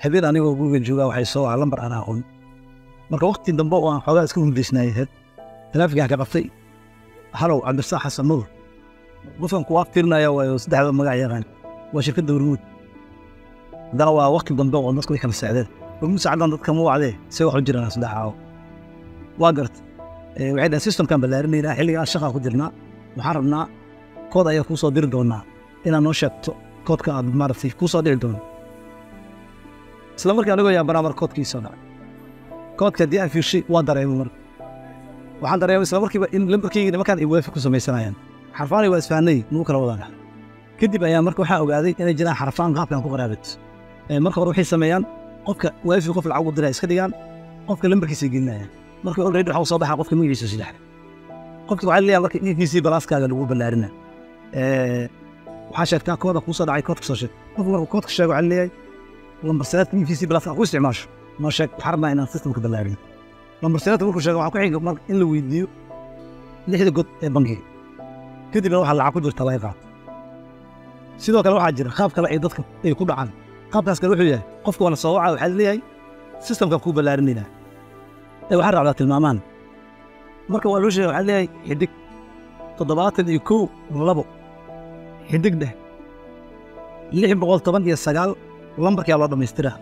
habeen anigoo guriga joogaa waxay soo waa lambar aan aqoon marka waqti dambe oo aan xoogaa iska hurdaysnaayay talaafigaan ka qabtay halow cabdirsaa xasan nuur qofkan kuwaa fiirinaya waayo saddexda magac yaqaan waa shirkadda hormuud haddana waa waqti dambe oo dadku way kala socdeen hormuud saacadan dadka ma wacdee see wax u jiraan saddex caawo waa garta waxay dhahen systemkan ballaarinaynaa xilligaan shaqaa ku jirnaa waxaan rabnaa kood ayaa kuu soo diri doonaa inaad noo sheegto koodka aad maaragtay kuu soo dhici doono isla markii anigoo yaabanaa mar koodkii soo dhacay koodka haddii aan fiirshay waa dareemay marka waxaan dareemay isla markiiba in lambarkayga nimankaan ay weefi ku samaysanayaan xarfaanay waa isfahanay nugu kala wadaan kadib ayaa marka waxaa ogaaday inay jiraan xarfaan qaabkan ku qaraabat marka hore waxay sameeyaan qofka weefi qof lacag u diraa iska dhigaan qofka lambarkiisa gelinayaan marka already waxaa soo baxaa qofka magaciisa sidax qofka waxaa leeyahay marka inkiisii balaaskaaga lagu ballaarina waxaa sheegtaa kooda kuu soo dhacay koodka soo sheeg qofka marka koodka sheego waxaa leeyahay lambar sanaadka inkiisii balaaska ku isticmaasho noo sheeg waxaa rabnaa inaan systemka ballaarin lambar sanaadka markuu sheego waxaa ku xiga marka in la weydiiyo lixda god ee bankiga kadibna waxaa lacag ku jirta laga qaato sidoo kale waxaa jira qaab kale ay dadka ay ku dhacaan qaabkaas kale wuxuu yahay qofka waana soo wacaa waxaa leeyahay systemka kuu ballaarinaynaa ee waxaa raacdaa tilmaamaan marka waa loo sheegay waxaa leeyahay xidig toddobaatan iyo kow labo xidig dheh lix boqol toban iyo sagaal lambarkaa loo dhammaystiraa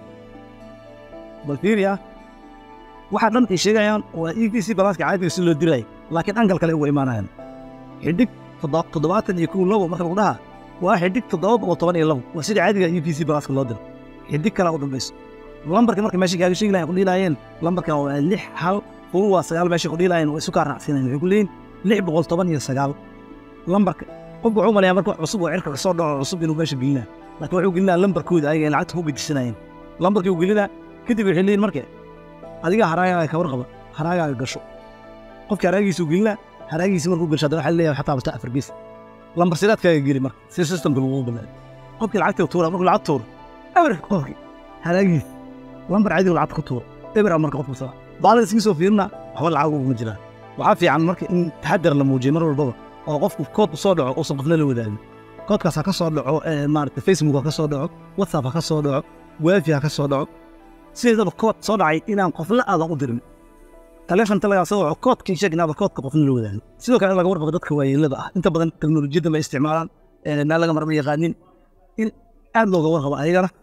bal fiiriya waxaa dhan ay sheegayaan waa e v c balaaska caadiga si loo diraayo laakiin angal kale uga imaanayaan xidig toddobaatan iyo kow labo marka lagu dhaha waa xidig toddoba boqol toban iyo labo waa sida caadiga e v c balaaska loo diro xidig kalaa u dambayso lambarka marka meesha kaaga sheegi lahayn ku dhiilaayeen lambarkan waa lix hal furu waa sagaal meesha ku dhiilaayeen waa isu kaa raacsiinayen waxay ku leeyihin lix boqol toban iyo sagaal lambarka qofku wuxuu malayaa marka cusub oo cirka kasoo dhaco cusub inuu meesha gelinaa laakiin wuxuu gelinaa lambarkooda ayaga ay lacagta ku gedisanayeen lambarkii uu gelinaa kadib waxay leeyihin marka adiga haraagaaga ka warqaba haraagaaga gasho qofka haraagiisuu gelinaa haraagiisi markuu gasho haddana waxaa leeyahay xataa basta afar gees lambar sidaadkaaga geli marka si systemka lagu balaayo qofkii lacagtii tuura markuu lacag tuuro eber qofkii haraagiis lambar caadiga lacagta ku tuuro eber marka qofku saa baalada iska soo fiirina waxba lacag uguma jiraan waxaa fiican marka in taxadar la muujiyo mar walbaba oo qofku kood soo dhaco uusan qofna la wadaagin koodkaas ha ka soo dhaco maarata facebook ha ka soo dhaco whatsapp ha ka soo dhaco waafi ha ka soo dhaco sideedaba kood soo dhacay inaan qofna aadan u dirin taleefonta lagaa soo waco koodkii sheeg inaaba koodka qofna la wadaagin sidoo kale in laga warqabo dadka waayeelada ah inta badan teknolojiyadda ma isticmaalaan naa laga marma yaqaanin in aad looga warqabo ayagana